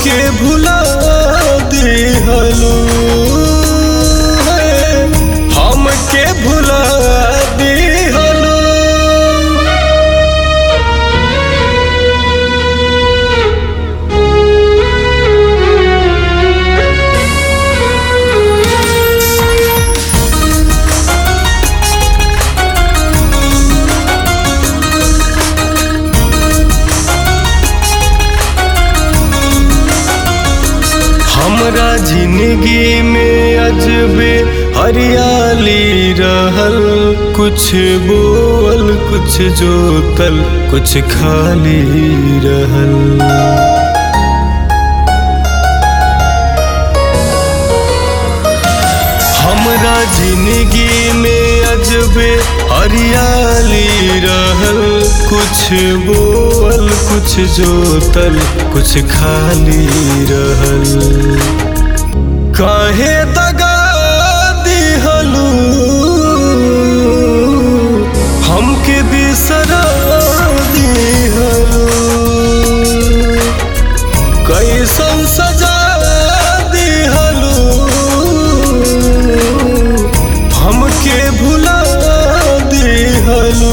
हमके भुला दिहलू हमके भुला दिहलू हमरा जिंदगी में अजबे हरियाली रहल कुछ बोल कुछ जोतल कुछ खाली रहल हमरा जिंदगी में अजबे हरियाली रहल कुछ बोल कुछ जोतल कुछ खाली रहल काहे दगा दिहलू हमके बिसरा दिहलू कैसन सजा दिहलू हमके भुला दिहलू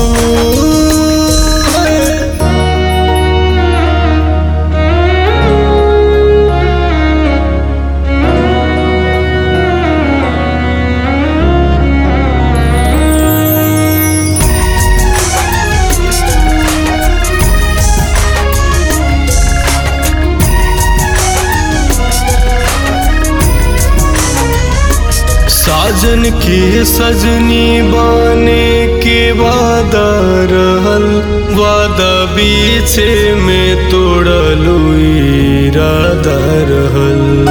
साजन के सजनी बाने के वादा रहल वादा बीचे में तोड़लू इरादा रहल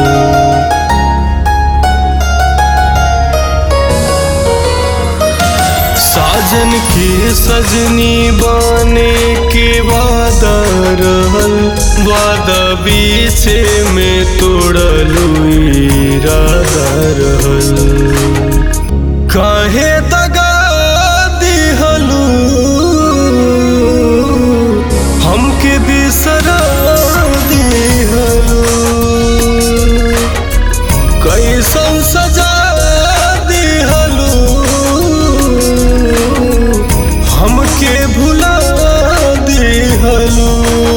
साजन के सजनी बाने के वादा रहल वादा बीचे में तोड़लू इरादा रहल काहे दगा दिहलू हमके बिसरा दिहलू कैसन सजा दिहलू हमके भुला दिहलू